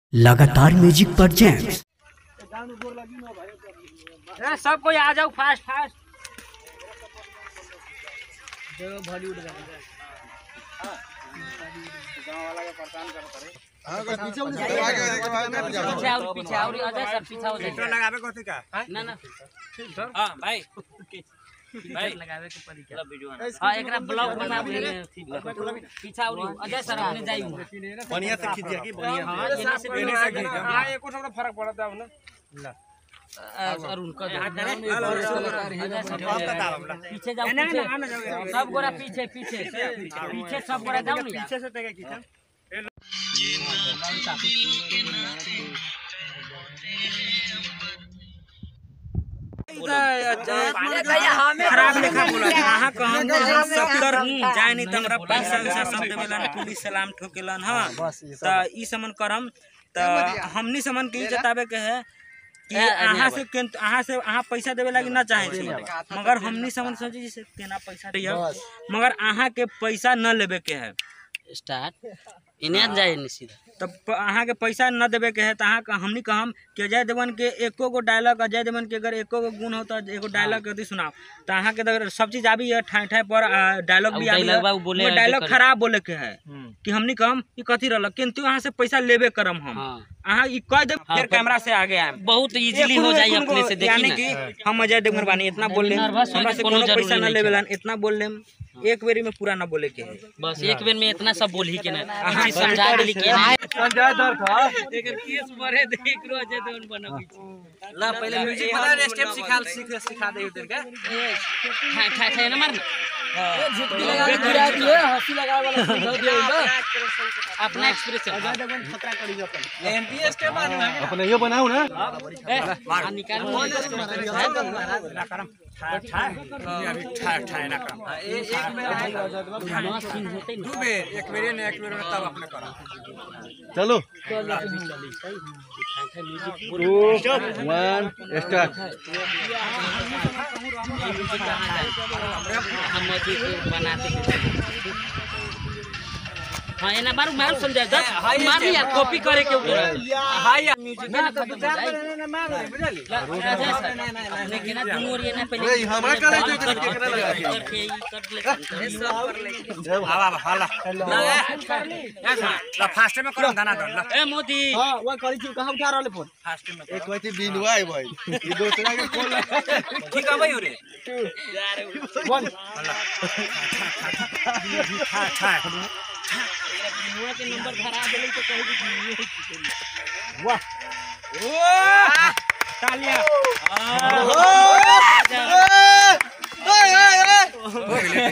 लगातार म्यूजिक पर जैम्स ए, सब कोई आ जाओ फास्ट फास्ट पीछे और पीछे और अजय सर पीछे हो जाए लगावे कथी का ना ना हां भाई भाई लगावे के पड़ी क्या हां एकरा ब्लॉग बना पीछे और अजय सर अपने जाई बढ़िया से खींचिए की बढ़िया हां जेने से एने से खींच हां एको थोड़ा फर्क पड़ता है ना अरुण का बात बता हमरा पीछे जाओ पीछे सब गोरा पीछे पीछे पीछे सब गोरा जाओ ना पीछे से तक खींचा खराब लेखा बोला अहाँ कहम सत्तर जाए नहीं तो हमरा पैसा वैसा सब देवेलन पुलिस सलाम ठोकेलन हाँ तो ई समन करम तो हमनी समन के ई जतावे के है कि अहाँ से केन- अहाँ से अहाँ पैसा देवे लागी ना चाहे छी मगर हमनी समन सोचे जैसे केना पैसा दिया मगर अहाँ के पैसा न लेवे के है स्टार्ट इन्हें जाए नहीं सीधा तब प- अहाँ के पैसा न देवे के है तो अहाँ के- हमनी कहम कि अजय देवगन के एको गो डायलॉग अजय देवगन के अगर एको गो गुण हो तो एगो डायलॉग यदि सुनाओ तो अहाँ के अगर सब चीज आबी है ठाई ठाई पर डायलॉग भी अब आबी dialogue बा, उ बोले है, डायलॉग जो करे। खराब बोले के है कि हमनी कहम कि कथी रहल किंतु अहाँ से पैसा लेबे करम हम हाँ अहाँ ई कह दे हाँ, फिर पर- कैमरा से आगे आए बहुत इजीली हो जाए अपने से देखी यानी ना कि हम अजय देवगन बानी इतना बोल लेम nervous होने हमरा के से कोनो कोनो जरूरी पैसा न नहीं लेवे है। लन इतना बोल लेम एक बेरी में पूरा न बोले के है बस एक बेर में इतना सब बोल ही के ना अहाँ समझा देली के ना संजय दर था एकर केस बड़े देख रो जे दोन बना पीछे ला पहले म्यूजिक बना स्टेप सिखा सिखा सिखा दे उधर का ठाई ठाई ठाई ना मारना अपना एक्सप्रेशन एमपी स्टेप बना अपने यो बनाऊ ना आ निकाल अभी ठा ठा ना काम एक दू बेर एक बेर ने एक बेर में तब अपने करा चलो टू वन स्टार्ट हम मस्जिद बनाते हाँ एना मारू मारू समझा दस मार यार कॉपी करे के ऊपर हाय यार म्यूजिक ना तो बुझा ना मार बुझली लेकिन ना दोनों ओर ये ना पहले ए, हमरा करे जो करे, केकरा लगे आके? करके ई कर ले आवा आवा हाला ला फास्ट में करो दाना दन ला ए मोदी फास्ट में एक कहती बिनवा है भाई ये दूसरा के कॉल ठीक है भाई रे ठा ठा बिनुआ के नंबर धरा देले तो कह दी तालियां ओए ओए ओए